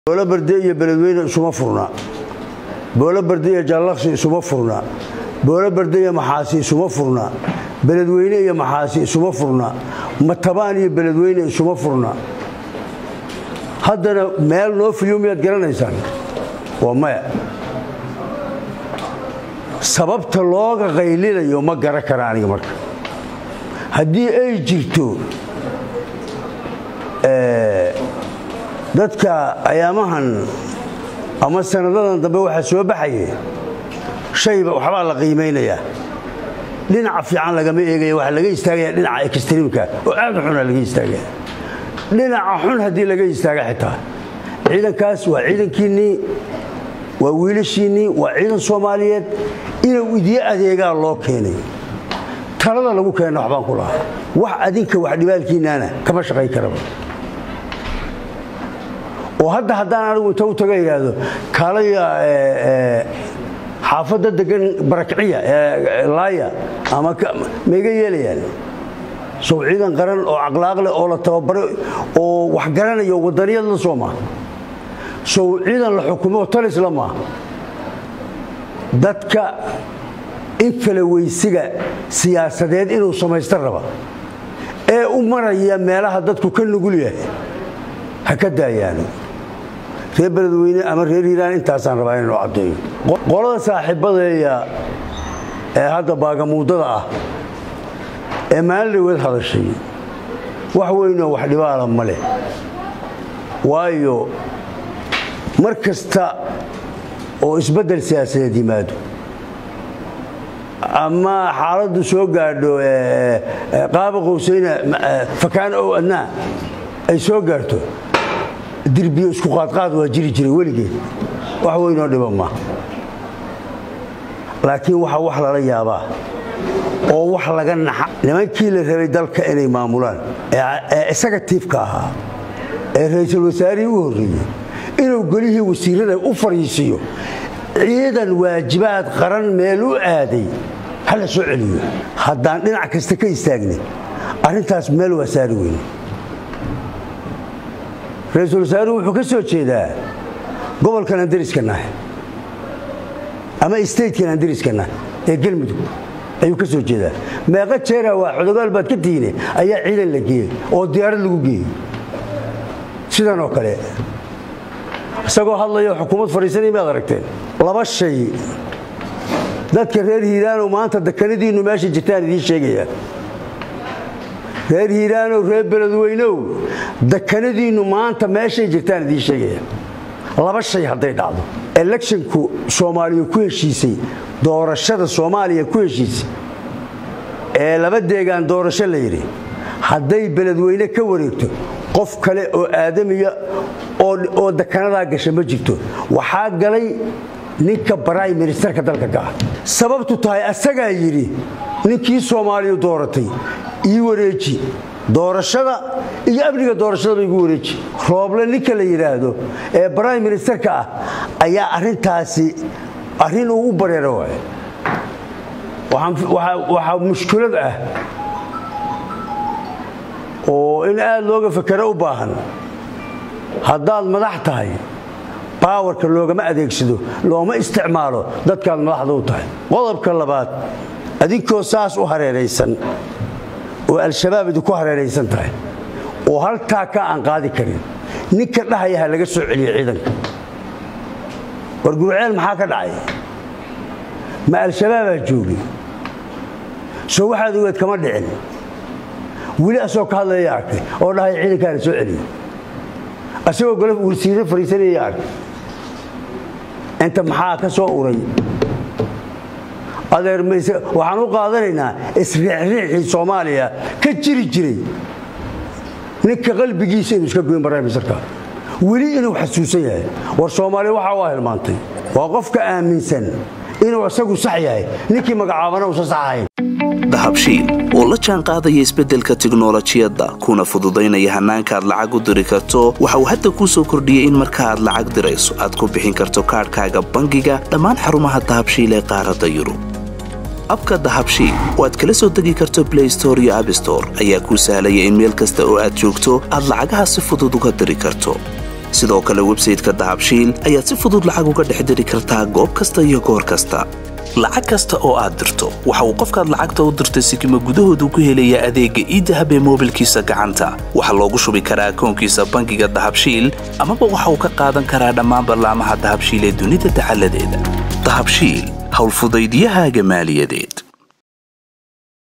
boolo barde iyo beledweyne isuma furna boolo barde iyo jallaqsi isuma furna boolo barde iyo maxaasi isuma furna beledweyne iyo maxaasi isuma furna matabaan iyo beledweyne isuma furna haddana meel noo fiyo miyaad garanaysaan waa maya sababta looga qaylinayo ma garan kara aniga marka haddii ay jirto dadka ayaamahan ama sanadadan dambe waxaa soo baxaye shayba waxbaa la qiimaynayaa dhinaca fiican lagama eegaya waxaa laga istaagaya dhinaca extreemka oo aad u xuna laga istaagaya dhinaca xun haddii laga istaaga xitaa ciidankaas waa ciidankiinnii waa wiilashiinnii waa ciidan soomaaliyeed inuu idiin adeegaa loo keenay talada lagu keenna waxbaan ku lahaa wax adinka wax dhibaalkiinnaana kama shaqayn karaba oo hadda haddaan anigu inta u taga idhaahdo kaalaya xaafadda degan barakciya laaya ama maiga yeelayaan sow ciidan qaran oo caqlaaq leh oo la tababaray oo wax garanayo wadaniyad la soo maaha sow ciidan la xukumo talisla maaha dadka in kala weysiga siyaasadeed inuu samaysta raba ee u maraya meelaha dadku ka nugul yahay ha ka daayaano reer beledweyne ama reer hiiraan intaasaan rabaa inuu caddeeyo qolada saaxiibadeeya ee hadda baagamuudada ah ee maalin dhaweed hadashay wax weynoo wax dhibaala ma leh waayo mar kasta oo isbeddel siyaasadeed yimaado ama xaaladdu soo gaadho qaaba qowsayna fakaan ow adnaa ay soo gaarto dirbiyo isku qaadqaad waa jiri jiray weligeed wax weynoo dhiba maaha laakiin waxaa wax lala yaabaa oo wax laga naxa nimankii la rabay dalka inay maamulaan ee executiifka ahaa ee ra'iisul wasaarihii u horreeyey inuu golihii wasiirada u fariisiiyo ciidan waajibaad qaran meel u aaday ha la soo celiyo haddaan dhinac kasta ka istaagnay arrintaas meel waa saari weyne ra-iisul wasaaruhu wuxuu ka soo jeedaa gobolkan aan dariska nahay ama statekan aan dariska nahay ee galmudug ayuu ka soo jeedaa meeqa jeera waa xodogaal baad ka tihiine ayaa ciidan la geeyey oo diyaarad lagu geeyey sidan oo kale isagoo hadlayo xukuumad fadhiisanay maad aragteen laba shay dadka reer hiiraanow maanta dekanadiinnu meesha jirtaan idiin sheegaya reer hiiraanow reer beledweynow dekanadiinnu maanta meeshay jirtaan idiin sheegaya laba shay hadday dhacdo electionku soomaaliya ku heshiisay doorashada soomaaliya ku heshiisay ee laba deegaan doorasho la yidhi hadday beledweyne ka wareegto qof kale oo aadamiya oo dekanadaa gasha ma jirto waxaa galay ninka baraym ministerka dalka ka ah sababtu tahay asagaa yidhi ninkii soomaaliya dooratay ii wareeji doorashada iyo amniga doorashadaba igu wareeji rooble ninka la yidhaahdo ee baraym ministerka ah ayaa arintaasi arrin uu u bareero waay waxaa mushkilad ah oo in aad looga fakero u baahan haddaad madax tahay baawarka loogama adeegsado looma isticmaalo dadkaad madaxda u tahay qodobka labaad adinkoo saas u hareeraysan oo al-shabaab idinku hareeraysan tahay oo haltaa ka aan qaadi karin ninka dhahaya ha laga soo celiyo ciidanka war gurceel maxaa ka dhacay ma al-shabaabaa joogay soo waxaad ogeed kama dhicin weli asoo ka hadlaya arkay oo dhahaya ciidankaa la soo celiyo asagoo golo wasiire fariisanaya arkay inta maxaa ka soo uray adeer waxaan u qaadanaynaa isriixriixii soomaaliya ka jiri jiray ninka qalbigiisa inuu iska goyn baraymisarka weli inuu xasuusan yahay war soomaaliya waxaa waa hilmaantay waa qofka aaminsan inuu isagu sax yahay ninkii magacaabana uusan sax ahayn dahabshiil oo la jaan qaadaya isbeddelka tiknolojiyadda kuna fududaynaya hannaanka aad lacag u diri karto waxa uu hadda kuu soo kordhiyey in marka aad lacag dirayso aad ku bixin karto kaadhkaaga bangiga dhammaan xarumaha dahabshiil ee qaaradda yurub abka dahabshiil oo aad kala soo degi karto blay store iyo abstore ayaa kuu sahlaya in meel kasta oo aad joogto aad lacagaha si fudud uga diri karto sidoo kale websayteka dahabshiil ayaad si fudud lacag uga dhex diri kartaa goob kasta iyo goor kasta lacag kasta oo aad dirto waxa uu qofkaad lacagta u dirtay sikima gudahoodu ku helayaa adeegga iidahab ee moobilkiisa gacanta waxaa loogu shubi karaa akoonkiisa bangiga dahabshiil amaba waxa uu ka qaadan karaa dhammaan ballaamaha dahabshiil ee dunida dacaladeeda dahabshiil howlfudaydyahaaga maaliyadeed